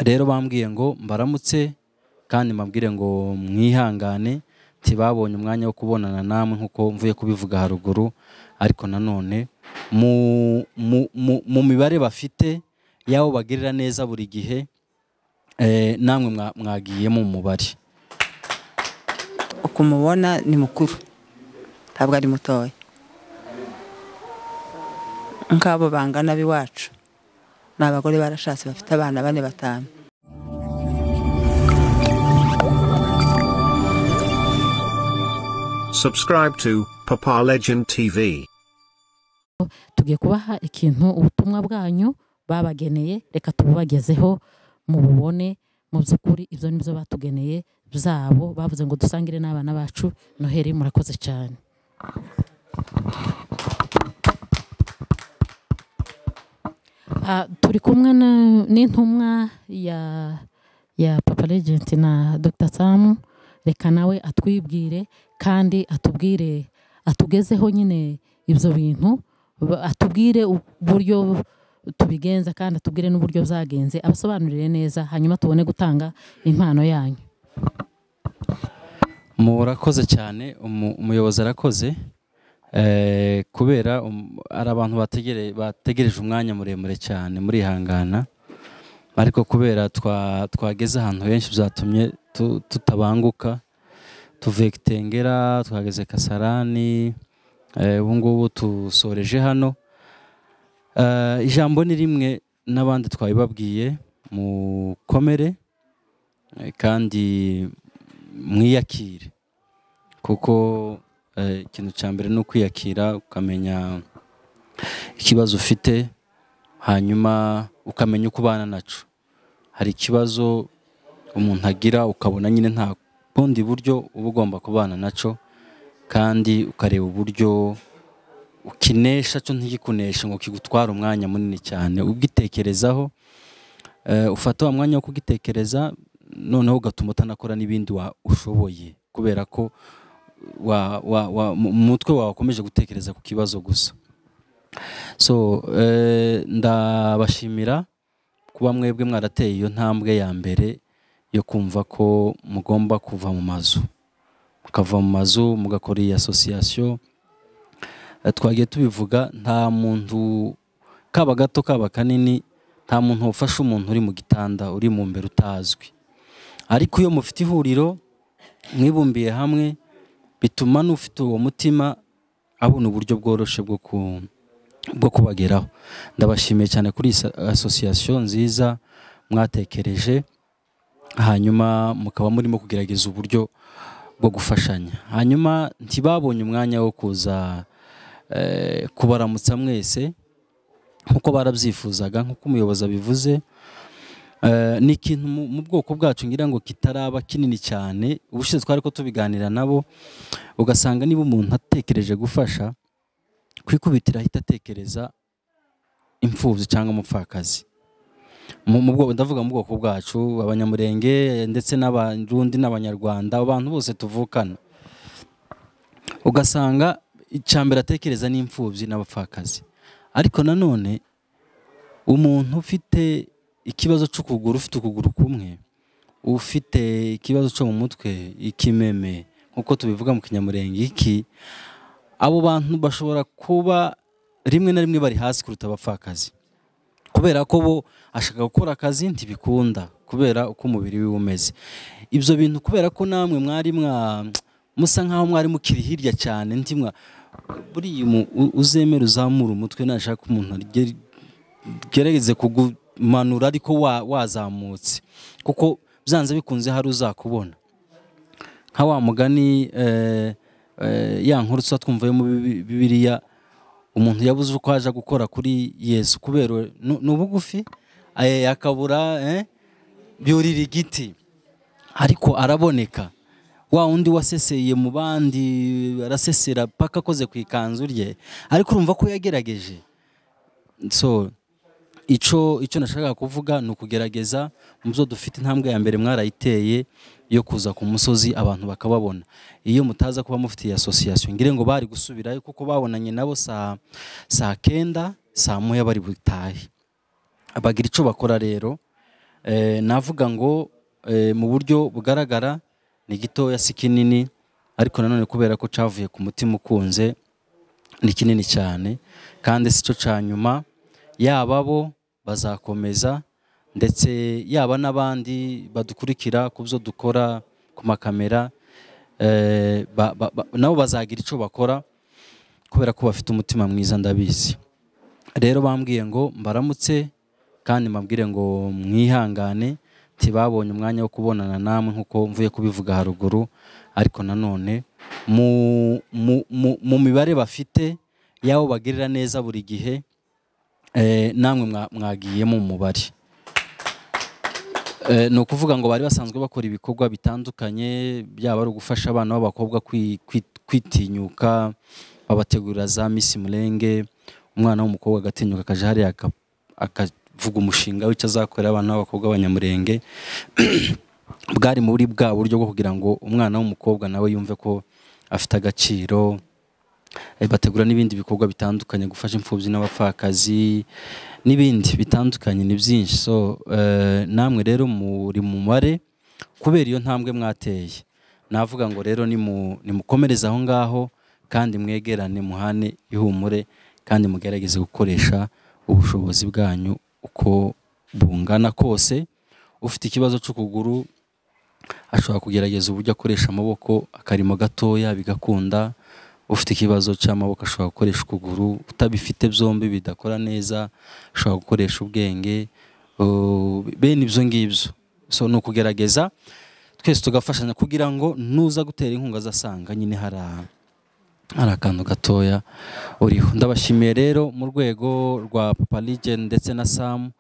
rero bambwiye ngo mbaramutse kandi mbabwire ngo mwihangane ntibabonye umwanya wo kubonana namwe nk'uko mvuye kubivuga haruguru ariko nanone mu mibare bafite y'abo bagirira neza buri gihe namwe mwagiyemo umubare ukumubona ni mukuru ntabwo ari mutoya nk'abo bangana b'iwacu ni abagore barashatse bafite abana bane batanu Subscribe to Papa Legend TV. tugiye kubaha ikintu ubutumwa bwanyu babageneye reka tububagezeho mububone mu by'ukuri ibyo ni byo batugeneye byabo bavuze ngo dusangire n'abana bacu noheri murakoze cyane Ah, turi kumwe na- n'intumwa ya ya papa legenti na dr samu reka nawe atwibwire kandi atubwire atugezeho nyine ibyo bintu ba- atubwire uburyo tubigenza kandi atubwire n'uburyo byagenze abasobanurire neza hanyuma tubone gutanga impano yanyu murakoze cyane umu- umuyobozi arakoze Eh, kubera um- ari abantu bategere- bategereje umwanya muremure cyane murihangana ariko kubera twa- twageze ahantu henshi byatumye tu- tutabanguka tuvuye kitengera twageze kasarani eh, ubu ngubu tusoreje hano Eh, ijambo ni rimwe n'abandi twabibabwiye mukomere eh, kandi mwiyakire kuko eh, ikintu cya mbere ni ukwiyakira ukamenya ikibazo ufite hanyuma ukamenya uko ubana naco hari ikibazo umuntu agira ukabona nyine nta bundi buryo uba ugomba kubana naco kandi ukareba uburyo ukinesha cyo ntigikuneshe ngo kigutware umwanya munini cyane ubwitekerezaho eh, ufata wa mwanya wo kugitekereza noneho ugatuma utanakora n'ibindi wa- ushoboye kubera ko wa- wa- wa- mu mu mutwe wawe wakomeje gutekereza ku kibazo gusa so eh, ndabashimira kuba mwebwe mwarateye iyo ntambwe ya mbere yo kumva ko mugomba kuva mu mazu mukava mu mazu mugakora iyi asosiyasiyo Eh, twagiye tubivuga nta muntu kaba gato kaba kanini nta muntu ufasha umuntu uri mu gitanda uri mu mbere utazwi ariko iyo mufite ihuriro mwibumbiye hamwe bituma n'ufite uwo mutima abona uburyo bworoshye bwo ku bwo kubageraho ndabashimiye cyane kuri iyi sa- asosiyasiyo nziza mwatekereje hanyuma mukaba murimo kugerageza uburyo bwo gufashanya hanyuma ntibabonye umwanya wo kuza eh, kubaramutsa mwese nk'uko barabyifuzaga nk'uko umuyobozi abivuze Eh, ni ikintu mu mu bwoko bwacu ngira ngo kitaraba kinini cyane ubushize twari ko tubiganira nabo ugasanga niba umuntu atekereje gufasha kwikubitira ahita atekereza imfubyi cyangwa umupfakazi Mu- mu bwoko- ndavuga mu bwoko bwacu abanyamurenge eh, ndetse n'abarundi n'abanyarwanda abantu bose tuvukana ugasanga icyambere atekereza ni imfubyi n'abapfakazi ariko nanone umuntu ufite ikibazo cy'ukuguru ufite ukuguru kumwe ufite ikibazo cyo mu mutwe ikimeme nk'uko tubivuga mu kinyamurenge iki abo bantu bashobora kuba rimwe na rimwe bari hasi kuruta abapfakazi kubera ko bo ashaka gukora akazi ntibikunda kubera uko umubiri we umeze ibyo bintu kubera ko namwe mwari mwa musa nk'aho mwari mukiri hirya cyane ntimwa buriya umu- u- uzemere uzamura umutwe nashaka umuntu agere- gerageze kugumanura ariko wa- wazamutse kuko byanze bikunze hari uzakubona nka wa mugani eh, eh, ya nkuru tuba twumvayo muri Bibi- bibiliya umuntu yabuze uko aje gukora kuri yesu kubera nu- ni ubugufi eh, akabura eh, byurira igiti ariko araboneka wa wundi waseseye mu bandi arasesera paka akoze ku ikanzu rye ariko urumva ko yagerageje so icyo icyo nashakaga kuvuga ni ukugerageza mu byo dufite intambwe ya mbere mwarayiteye yo kuza ku musozi abantu bakababona iyo mutaza kuba mufite iyi asosiyasiyo ngire ngo bari gusubirayo kuko babonanye nabo saa saa kenda saa moya bari butahe bagira icyo bakora rero Eh, navuga ngo eh, mu buryo bugaragara ni gitoya si kinini ariko nanone kubera ko cyavuye ku mutima ukunze ni kinini cyane kandi si cyo cya nyuma yaba bo bazakomeza ndetse yaba n'abandi badukurikira ku byo dukora ku makamera eh, ba- ba- ba- nabo bazagira icyo bakora kubera ko bafite umutima mwiza ndabizi rero bambwiye ngo mbaramutse kandi mbabwire ngo mwihangane ntibabonye umwanya wo kubonana namwe nk'uko mvuye kubivuga haruguru ariko nanone mu, mu, mu, mu mibare bafite y'abo bagirira neza buri gihe eh, namwe mwa- mwagiyemo umubare Eh, ni ukuvuga ngo bari basanzwe bakora ibikorwa bitandukanye byaba ari ugufasha abana b'abakobwa kwi- kwi- kwitinyuka babategurira za misi murenge umwana w'umukobwa agatinyuka akajya hariya aka- akavuga umushinga w'icyo azakorera abana b'abakobwa b'abanyamurenge bwari muri bwa buryo bwo kugira ngo umwana w'umukobwa nawe yumve ko afite agaciro Eh, bategura n'ibindi bikorwa bitandukanye gufasha imfubyi n'abapfakazi n'ibindi bitandukanye ni byinshi so eh, namwe rero muri mu mubare kubera iyo ntambwe mwateye navuga ngo rero nimu- nimukomereze aho ngaho kandi mwegerane muhane ihumure kandi mugerageze gukoresha ubushobozi bwanyu uko bungana kose ufite ikibazo cy'ukuguru ashobora kugerageza uburyo akoresha amaboko akarimo gatoya bigakunda ufite ikibazo cy'amaboko ashobora gukoresha ukuguru utabifite byombi bidakora neza ashobora gukoresha ubwenge uh, bene ibyo ngibyo so ni ukugerageza twese tugafashanya kugira ngo nuza gutera inkunga azasanga nyine hari a- hari akantu gatoya uriho ndabashimiye rero mu rwego rwa papa Legend ndetse na samu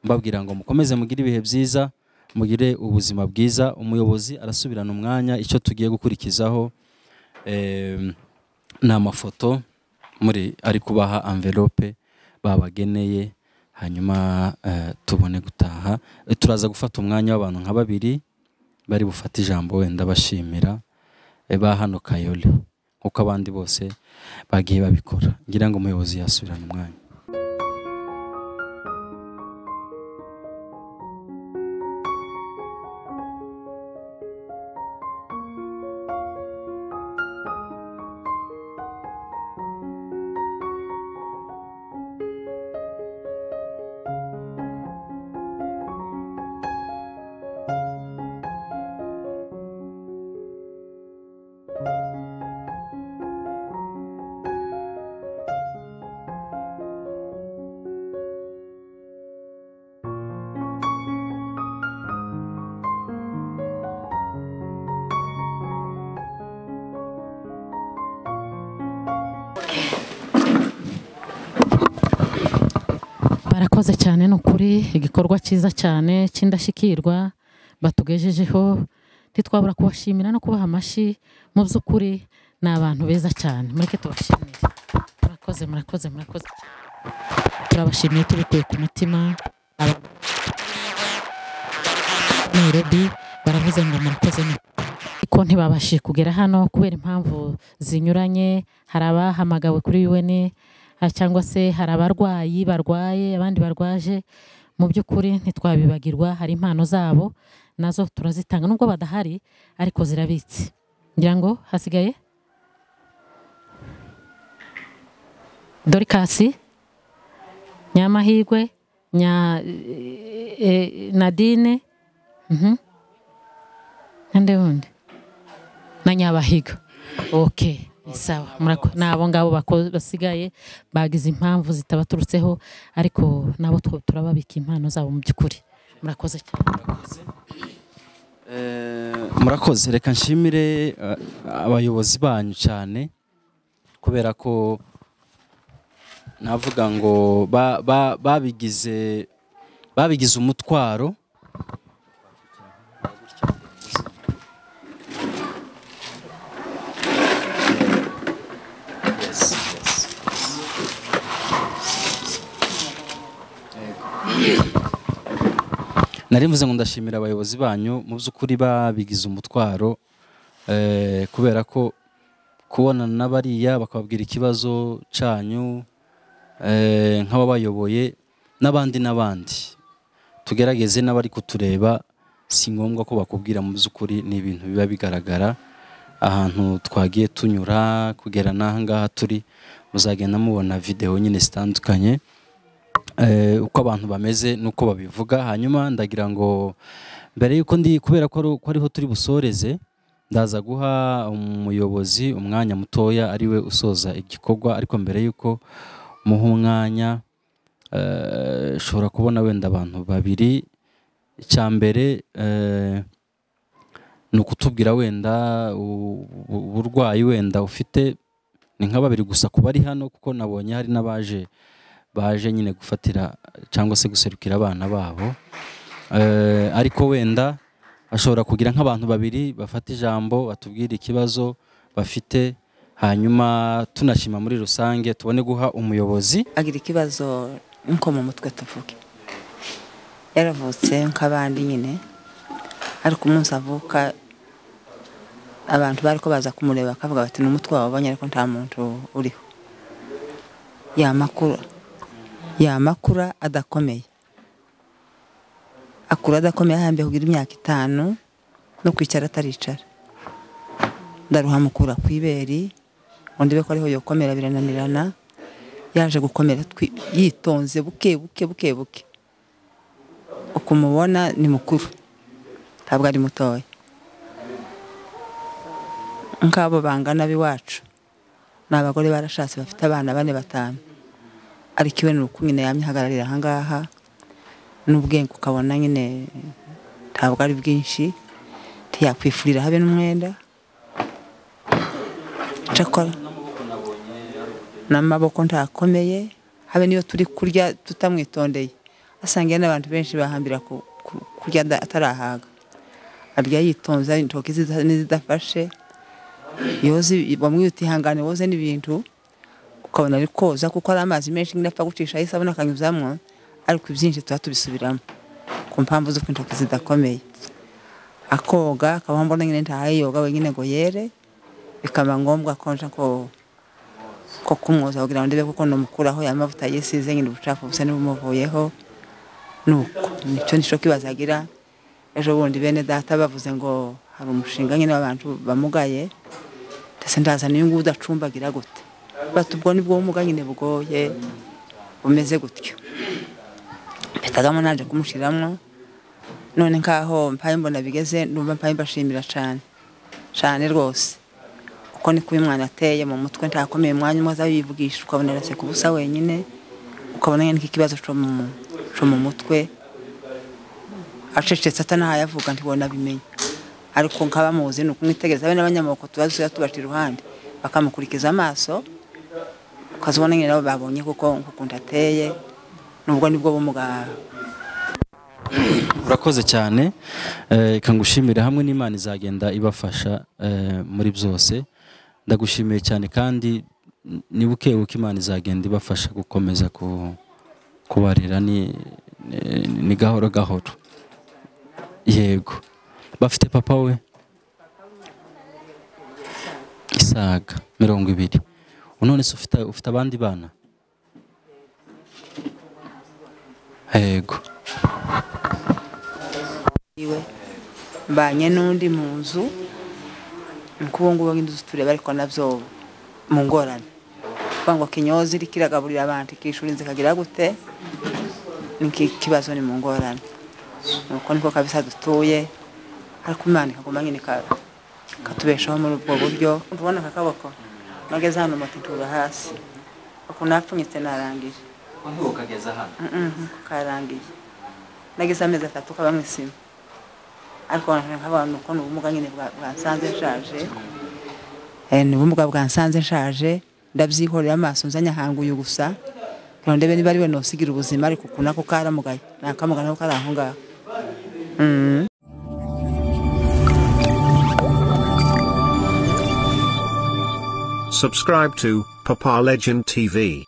mbabwira ngo mukomeze mugire ibihe byiza mugire ubuzima bwiza umuyobozi arasubirana umwanya icyo tugiye gukurikizaho Em, ni amafoto muri ari kubaha anvelope babageneye hanyuma eh, tubone gutaha Eh, turaza gufata umwanya w'abantu nka babiri bari bufate ijambo wenda bashimira eh, ba hano kayoli nk'uko abandi bose bagiye babikora ngira ngo umuyobozi yasubirana umwanya barakoze cyane ni ukuri igikorwa cyiza cyane cy'indashyikirwa batugejejeho ntitwabura kubashimira no kubaha amashyi mu by'ukuri ni abantu beza cyane mureke tubashimire murakoze murakoze murakoze turabashimiye tubikuye ku mutima Aba- Nairobi baravuze ngo murakoze ni ko ntibabashije kugera hano kubera impamvu zinyuranye hari abahamagawe kuri UN ha- cyangwa se hari abarwayi barwaye abandi barwaje mu by'ukuri ntitwabibagirwa hari impano zabo nazo turazitanga nubwo badahari ariko zirabitse ngira ngo hasigaye dorikasi nyamahirwe nya e, e, nadine Mhm. nande wundi na nyabahiga okay ni sawa murako ni abo ngabo bako- basigaye bagize impamvu zitabaturutseho ariko nabo two turababika impano zabo mu by'ukuri murakoze cyane Eh, murakoze reka nshimire eh, abayobozi banyu cyane kubera ko navuga ngo ba- ba- babigize babigize umutwaro nari mvuze ngo ndashimira abayobozi banyu mu by'ukuri babigize umutwaro eh, kubera ko kubonana na bariya bakababwira ikibazo cyanyu eh, nk'ababayoboye n'abandi n'abandi tugerageze n'abari kutureba si ngombwa ko bakubwira mu by'ukuri ni ibintu biba bigaragara ahantu twagiye tunyura kugera n'aha ngaha turi muzagenda mubona videwo nyine zitandukanye eh, uko abantu bameze n'uko babivuga hanyuma ndagira ngo mbere yuko ndi kubera ko ari- ko ariho turi busoreze ndaza guha umuyobozi umwanya mutoya ariwe usoza igikorwa ariko mbere yuko muha umwanya eh, ushobora kubona wenda abantu babiri icya mbere eh, ni ukutubwira wenda u- u- uburwayi wenda ufite ni nka babiri gusa ku bari hano kuko nabonye hari n'abaje baje nyine gufatira cyangwa se guserukira abana babo Eh, ariko wenda ashobora kugira nk'abantu babiri bafata ijambo batubwire ikibazo bafite hanyuma tunashima muri rusange tubone guha umuyobozi agira ikibazo nko mu mutwe tuvuge yaravutse nk'abandi nyine ariko umunsi avuka abantu bari ko baza kumureba bakavuga bati ni umutwe wabonye ariko nta muntu uriho yamakura yamakura adakomeye akura adakomeye ahambye kugira imyaka itanu no kwicara ataricara ndaruhamukura ku iberi undi be ko ariho yokomera birananirana yaje gukomera twi- yitonze buke buke buke buke uko umubona ni mukuru ntabwo ari mutoya nk'abo bangana b'iwacu ni abagore barashatse bafite abana bane batanu ariko iwe ni uko nyine yamye ahagararira aha ngaha n'ubwenge ukabona nyine ntabwo ari bwinshi ntiyakwifurira habe n'umwenda cakora n'amaboko ntakomeye habe niyo turi kurya tutamwitondeye asangiye n'abantu benshi bahambira ku- ku- kurya ada- atarahaga arya yitonze intoki ziza- n'izidafashe yoze bamwe utihangane woze n'ibintu ukabona ari koza kuko ari amazi menshi nyine apfa gucishaho isabune akanyuzamo ariko ibyinshi tuba tubisubiramo ku mpamvu z'uko intoki zidakomeye akoga akaba mbona nyine ntahayoga wenyine ngo yere bikaba ngombwa ko nja ko ko kumwoza kugira ngo ndebe kuko namukuraho ya mavuta yisize nyine ubucafu busa n'ubumuvuyeho nuko nicyo nicyo kibazo agira ejo bundi bene data bavuze ngo hari umushinga nyine w'abantu bamugaye ndetse ndaza n'uyu nguyu udacumbagira gute bati ubwo ni bwo bumuga nyine bugoye bumeze gutyo mpitagamo naje kumushyiramo none nkaho mpaye mbona bigeze numva mpaye mbashimira cyane cyane rwose kuko niko uyu mwana ateye mu mutwe ntakomeye umwanya umwe aza yivugisha ukabona arase ku busa wenyine ukabona nyine nk'ikibazo cyo mu cyo mu mutwe acecetse atanahaye avuga ntibona abimenye ariko nk'abamuzi ni ukumwitegereza be n'abanyamaboko tuba dusigaye tubaca iruhande bakamukurikiza amaso ukazibona nyine nabo babonye kuko nk'ukuntu ateye nubwo nibwo bumuga urakoze cyane eh, reka ngushimire hamwe n'imana izagenda ibafasha eh, muri byose ndagushimiye cyane kandi n- ni buke buke imana izagenda ibafasha gukomeza ku- kubarera ni, ni- ni gahoro gahoro yego bafite papa we isaga mirongo ibiri none se ufite ufite abandi bana yego iwe mbanye n'undi mu nzu nuko ubu ngubu nk'inzu tureba ariko nabyo mu ngorane kuvuga ngo kinyozi iriko iragaburira abantu ikishura inzu ikagira gute ni iki kibazo ni mu ngorane nuko niko kabisa dutuye ariko imana ikaguma nyine ika- ikatubeshaho muri ubwo buryo ndubona aka kaboko nageze hano moto itura hasi uku napfunyitse narangije Mhm, karangiye nageze amezi atatu kaba mu isima ariko nk'abantu uko ni ubumuga nyine bwa- bwansanze nshaje Eh, ni ubumuga bwansanze nshaje ndabyihorera amaso nzanye ahanguye gusa kugira ngo ndebe niba ari we nosigira ubuzima ariko uku nako karamugaye nta kamuga nako kari aho ngaho Mhm. Subscribe to Papa Legend TV.